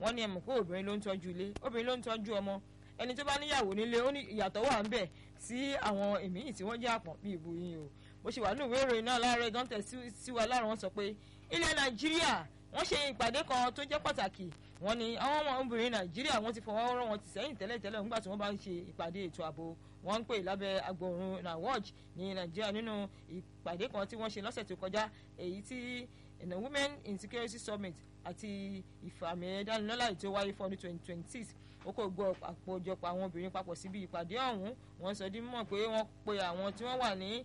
wọ́n ní ẹ mọ̀ pé obìnrin ló ń tọ́jú ilé obìnrin ló ń tọ́jú ọmọ ẹni tó bá níyàwó nílé ó ní ìyàtọ̀ wà ń bẹ̀ sí àwọn èmíyìn tí wọ́n jẹ́ àpọ̀n bíi ìbò yín o bó ṣe wà ní ìwé ìròyìn náà láàárọ̀ gan tẹ̀ sí wa láàárọ̀ wọn sọ pé ilẹ̀ nàìjíríà wọ́n ṣe ìpàdé kan tó jẹ́ pàtàkì wọ́n ní àwọn ọmọ obìnrin nàìjíríà wọ́n ti fọwọ́ rọ́ wọn ti sẹ́yìn tẹ́lẹ̀tẹ́lẹ̀ nígbà tí wọ́n bá ń ṣe ìpàdé ètò ààbò wọ́n ń pè lábẹ́ agbóhùn nawaj ní nàìjíríà nínú ìpàdé kan tí wọ́n ṣe lọ́sẹ̀ tó kọjá èyí tí the women in security summit àti ìfàmì ẹ̀dánilọ́lá ètò wáyé fún ọdún twenty twenty six ó kò gbọ́ àpòjọpọ̀ àwọn obìnrin papọ̀ síbi ìpàdé ọ̀hún wọ́n sọ dín mọ̀ pé wọ́n pe àwọn tí wọ́n wà ní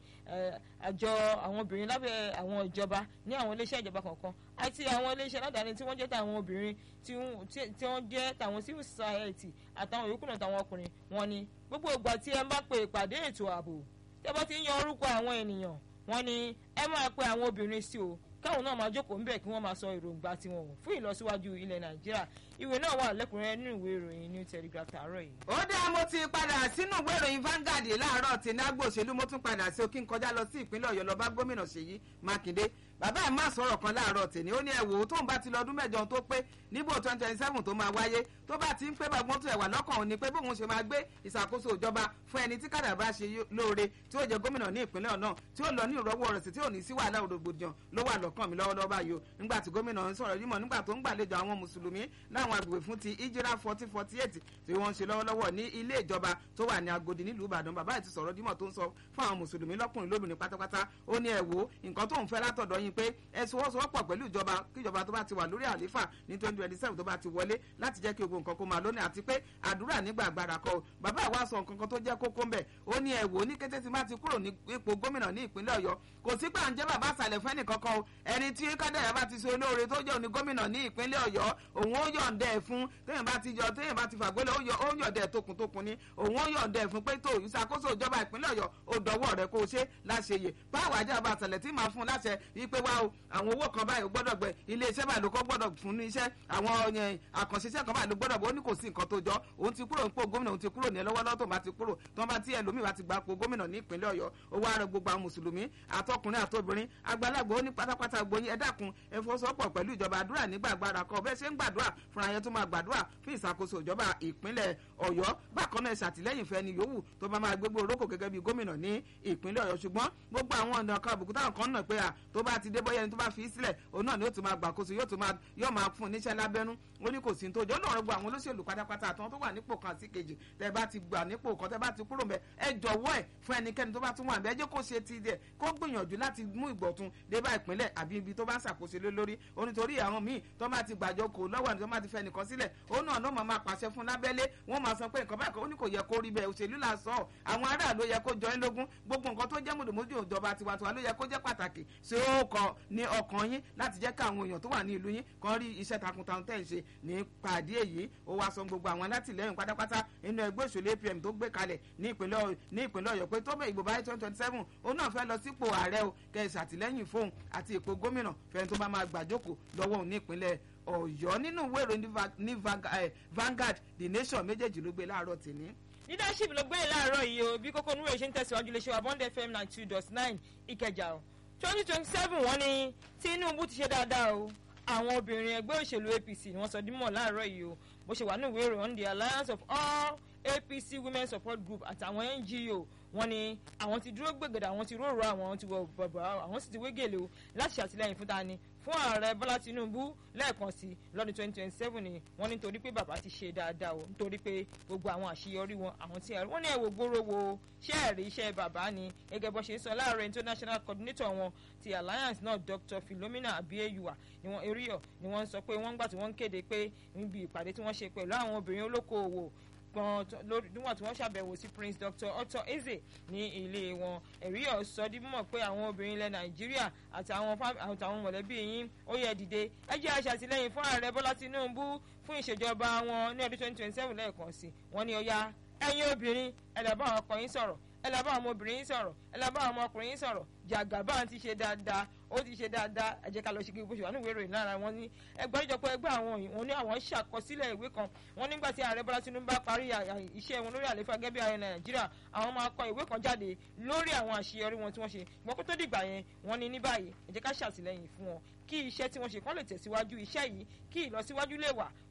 àjọ àwọn obìnrin lábẹ́ àwọn ìjọba ní àwọn iléeṣẹ́ ìjọba kọ̀ọ̀kan àti àwọn iléeṣẹ́ aládàáni tí wọ́n jẹ́ tàwọn obìnrin tí wọ́n jẹ́ tàwọn civil society àtàwọn yòókù náà tàwọn ọkùnrin wọn ni gbogbo ìgbà tí ẹ bá pe ìpàdé ètò ààbò tí ẹ bá ti ń yan orúkọ àwọn ènìyàn wọn ni ẹ máa pe àwọn obìnrin sí o káwọn náà máa jókòó ńbẹ̀ kí wọ́n máa sọ èròǹgbà tiwọn fún ìlọsíwájú ilẹ̀ nàìjíríà ìwé náà wà lẹ́kùnrẹ́rẹ́ nínú ìwé ìròyìn new telegraph tààrọ̀ yìí. ó dá mo ti padà sínú ìwé ìròyìn Vanguard láàárọ̀ tí nágbó òṣèlú mo tún padà sí òkín kọjá lọ sí ìpínlẹ̀ ọ̀yọ́ lọ bá gómìnà ṣèyí mákindé bàbá ẹ̀ máa sọ̀rọ̀ kan láàárọ̀ tèmi ó ní ẹ wò ó tóun bá ti lọ ọdún mẹ́jọ tó pé níbo twenty twenty seven tó máa wáyé tó bá ti ń pé bàgbọ́n tó ẹ̀ wà lọ́kàn òun ni pé bóun ṣe máa gbé ìṣàkóso ìjọba fún ẹni tí kàdà bá ṣe lóore tí ó jẹ gómìnà ní ìpínlẹ̀ ọ̀nà tí ó lọ ní ìrọ́wọ́ rẹ̀ sí tí ò ní sí wàhálà òrògbòdìyàn ló wà lọ́kàn mi lọ́wọ́lọ́wọ́ báyìí o nígbà tí gómìnà ń sọ̀rọ̀ yìí mọ̀ nígbà tó ń gbàlejò àwọn mùsùlùmí láwọn agbègbè fún ti ìjírá fourteen forty eight tí wọ́n ń ṣe lọ́wọ́lọ́wọ́ ní ilé ìjọba tó wà ní Agodi nílùú Ìbàdàn bàbá ẹ̀ ti sọ̀rọ̀ dímọ̀ tó ń sọ fún àwọn mùsùlùmí lọ́kùnrin lóbìnrin pátápátá ó ní ẹ wò nǹkan tó ń fẹ́ látọ̀dọ̀ yín pé ẹ sọwọ́sowọ́pọ̀ pẹ̀lú ìjọba kí ìjọba tó bá ti wà lórí àléfà ní twenty twenty seven tó bá ti wọlé láti jẹ́ kí gbogbo nǹkan kó máa lónìí àti pé àdúrà nígbà agbára kọ bàbá àwa sọ nǹkan kan tó jẹ́ kókó ń bẹ̀ ó ní ẹ wò ní kété tí má ti kúrò ní ipò gómìnà ní ìpínlẹ̀ Ọ̀yọ́ kò sí pé à ń jẹ́ bàbá àṣàlẹ̀ fún ẹnìkankan o ẹni tí kádàrá bá ti ṣe olóore tó jẹ́ òní gómìnà ní ìpínlẹ̀ Ọ̀yọ́ òun ó yọ̀ǹda ẹ̀ fún téèyàn bá ti jọ téèyàn bá ti fàgbélé ó yọ̀ǹda ẹ̀ tókùntókùn ni òun ó yọ̀ǹda ẹ̀ fún pé tó ìṣàkóso ìjọba ìpínlẹ̀ Ọ̀yọ́ ó dọwọ́ rẹ̀ kó o ṣe láṣeyè báwo ajá bá àṣàlẹ̀ tí màá fún láṣẹ wípé wá o àwọn owó kan báyìí ó gbọ́dọ̀ gbẹ ilé iṣẹ́ báyìí ló kọ́ gbọ́dọ̀ fún ní iṣẹ́ àwọn àkànṣiṣẹ́ kan báyìí ló gbọ́dọ̀ bọ́ ó ní kò sí nǹkan tó jọ òun ti kúrò nípò gómìnà òun ti kúrò ní lọ́wọ́lọ́wọ́ tó bá ti kúrò tó bá tí ẹlòmíì bá ti gba po gómìnà ní ìpínlẹ̀ Ọ̀yọ́ ó wá rẹ gbogbo àwọn mùsùlùmí àtọkùnrin àtobìnrin àgbàlagbà ó ní pátápátá gbóyin ẹ dákun ẹ fọwọ́sowọ́pọ̀ pẹ̀lú ìjọba àdúrà nígbà agbára kan bẹ́ẹ̀ ṣe ń gbàdúrà fúnra yẹn tó máa gbàdúrà fún ìṣàkóso ìjọba ìpínlẹ̀ Ọ̀yọ́ bákan náà ṣàtìlẹ́yìn fẹ́ni yòówù tó bá máa gbégbó orókò gẹ́gẹ́ bí gómìnà ní ìpínlẹ̀ Ọ̀yọ́ ṣùgbọ́n gbogbo àwọn ọ̀nà kan àbùkù táwọn kan náà pé à tó bá ti dé bọ́yá ẹni tó bá fi í sílẹ̀ òun náà ni yóò tún máa gbàkóso yóò tún máa yóò máa fún níṣẹ́ lábẹ́nú ó ní kò sí tó jọ lọ́rọ̀ gbọ́ àwọn olóṣèlú pátápátá àtàwọn tó wà nípò kan sí kejì tẹ́ bá ti gbà nípò kan tẹ́ bá ti kúrò mẹ́ ẹ jọ̀wọ́ ẹ̀ fún ẹnikẹ́ni tó bá tún wà mẹ́ ẹ jẹ́ kó ṣe ti dẹ̀ kó gbìyànjú láti mú ìgbọ̀tun dé bá ìpínlẹ̀ àbí ibi tó bá ń ṣàkóso lé lórí ó nítorí àwọn míì tó bá ti gbàjọ kò lọ́wọ́ àti tó bá ti fẹ́ nìkan sílẹ̀ ó náà ló máa pàṣẹ fún lábẹ́lé wọ́n máa sọ pé nǹkan báyìí ó ní kò yẹ kó rí bẹ́ẹ̀ òṣèlú là sọ àwọn aráàlú yẹ kó jọ ẹ́ lógún gbogbo nǹkan tó jẹ́ mùdùmùdù ìjọba tiwantiwa ló yẹ kó jẹ́ pàtàkì ṣé ó kọ ní ọkàn yín láti jẹ́ káwọn èèyàn tó wà ní ìlú yín kan rí iṣẹ́ takuntakun tẹ̀ ń ṣe ní pàdé èyí ó wá sọ gbogbo àwọn alátìlẹyìn pátápátá nínú ẹgbẹ́ òṣèlú APM tó gbé kalẹ̀ ní ìpínlẹ̀ Ọ̀yọ́ pé tó bẹ̀ ìbò báyìí twenty twenty seven òun náà fẹ́ lọ sípò ààrẹ o kẹ́ ẹ ṣàtìlẹ́yìn fóun àti ipò gómìnà fẹ́ni tó bá máa gbàjókòó lọ́wọ́ òun ní ìpínlẹ̀ Ọ̀yọ́ nínú ìwé ìròyìn ní Vanguard The Nation méjèèjì ló gbé láàárọ̀ tèmi leadership ló gbé láàárọ̀ yìí o bí kókó núwèé ṣe ń tẹ̀síwájú lè ṣe wà bond fm nine two dot nine ìkẹjà o twenty twenty seven wọ́n ní Tinubu ti ṣe dáadáa o àwọn obìnrin ẹgbẹ́ òṣèlú APC ni wọ́n sọ dímọ̀ láàárọ̀ yìí o bó ṣe wà ní ìwé ìròyìn the alliance of all APC women support group àtàwọn NGO wọ́n ní àwọn ti dúró gbègèdè àwọn ti róró àwọn ti wọ bàbá àwọn sì ti wégèlè o láti ṣàtìlẹ́yìn fún ta ni fún ààrẹ bọ́lá tinubu lẹ́ẹ̀kan sí lọ́dún twenty twenty seven ni wọ́n ní nítorí pé bàbá ti ṣe dáadáa o nítorí pé gbogbo àwọn àṣeyọrí wọn àwọn tí wọ́n ní ẹ̀wò gbóró wo ṣé ẹ̀rí iṣẹ́ bàbá ni gẹ́gẹ́ bó ṣe ń sọ láàárọ̀ international coordinator wọn ti alliance náà dr philomena abiyejuwa ni wọ́n eríyọ̀ ni wọ́n sọ pé wọ́n gbà tí wọ́n ń kéde pé níbi ìpàdé tí wọ́n ṣe pẹ̀lú àwọn obìnrin olókoòwò gan níwọ̀n tí wọ́n ṣàbẹ̀wò sí prince dr otto eze ní ilé wọn ẹ̀rí ọ̀ sọ di mímọ̀ pé àwọn obìnrin ilẹ̀ nàìjíríà àtàwọn àtàwọn mọ̀lẹ́bí yín ó yẹ dìde ẹ jẹ́ aṣàtìlẹ́yìn fún ààrẹ bọ́lá tinubu fún ìṣèjọba wọn ní ọdún twenty twenty seven lẹ́ẹ̀kan sí wọ́n ní ó yá ẹ̀yin obìnrin ẹ lọ bá àwọn ọkọ yín sọ̀rọ̀ ẹ lọ bá àwọn ọmọbìnrin yín sọ̀rọ̀ ẹ lọ bá àwọn ọmọkùnrin yín sọ̀rọ̀ jàgàbá ti ṣe dáadáa ó ti ṣe dáadáa ẹ jẹ́ ká lọ ṣe kí bó ṣe wà ní ìwé ìròyìn lára wọn ní ẹgbẹ́ ìjọpọ̀ ẹgbẹ́ àwọn wọn ní àwọn ṣàkọsílẹ̀ ìwé kan wọn nígbà tí ààrẹ bọ́lá tinubu bá parí iṣẹ́ wọn lórí àlefa gẹ́gẹ́ bí ààrẹ nàìjíríà àwọn máa kọ ìwé kan jáde lórí àwọn àṣeyọrí wọn tí wọ́n ṣe ṣùgbọ́n kó tó dìgbà yẹn wọ́n ní ní báyìí ẹ jẹ́ ká ṣàtìlẹ́yìn fún wọn kí iṣẹ́ tí wọ́n ṣe kán lè tẹ̀síwájú iṣẹ́ yìí kí ìlọsíwájú lè wà